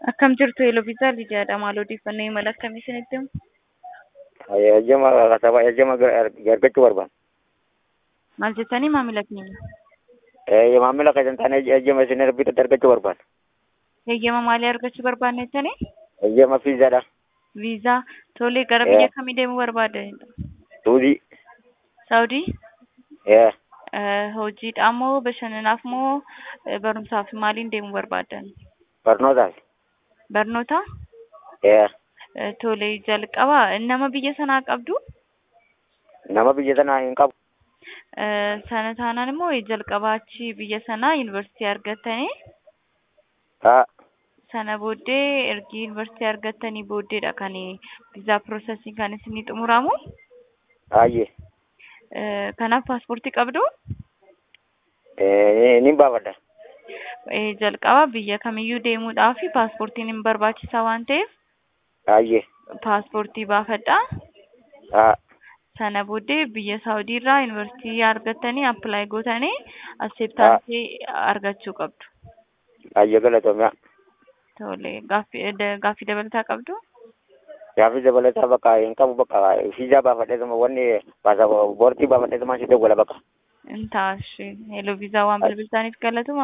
Akkam jirtu Eloviisaa Lidiyaadha. Maal odeeffannoo imala akkamii isinitti himu? Eeyyama kasaba eeyyama argachuu barbaada. Maal jettanii maamila keenya? Maamila keessan taane eeyyama isin bitatti argachuu barbaada. Eeyyama maalii argachuu barbaadne jettanii? Eeyyama fiizaadha. Viizaa. Tole gara biyya kamii deemuu barbaaddanidha? Suudii. Saawudii? Ee. Hojiidhaaf moo bashannanaaf moo barumsaaf maaliin deemuu barbaaddan? Barnootaaf. Barnoota? Ee. Tole jalqaba nama biyya sanaa qabdu? Nama biyya sanaa hin qabu. Sana taanaan immoo jalqabaa achi biyya sanaa yuunivarsiitii argattanii Haa. sana booddee ergi yuunivarsiitii argattanii booddeedha kan viizaa piroosesii kan isinii xumuramu. Baay'ee. Kanaaf paaspoortii qabdu? Ni baafadha. Jalqaba biyya kamiyyuu deemuudhaaf paaspoortiin hin barbaachisaa waan ta'eef Baay'ee. paaspoortii baafadhaa. Haa. Sana booddee biyya Saawudii irraa yuunivarsiitii argattanii appilaayi gootanii asseeptaansii argachuu qabdu. Baay'ee galatoomia. Tole gaaffii gaaffii dabalataa qabdu? Gaaffii dabalataa bakka hin qabu bakka fiizaa baafadheetuma wanni paaspoortii baafadheetuma si dawwala bakka. Intaashi. Hello viizaa waan bilbiltaniif galatuma.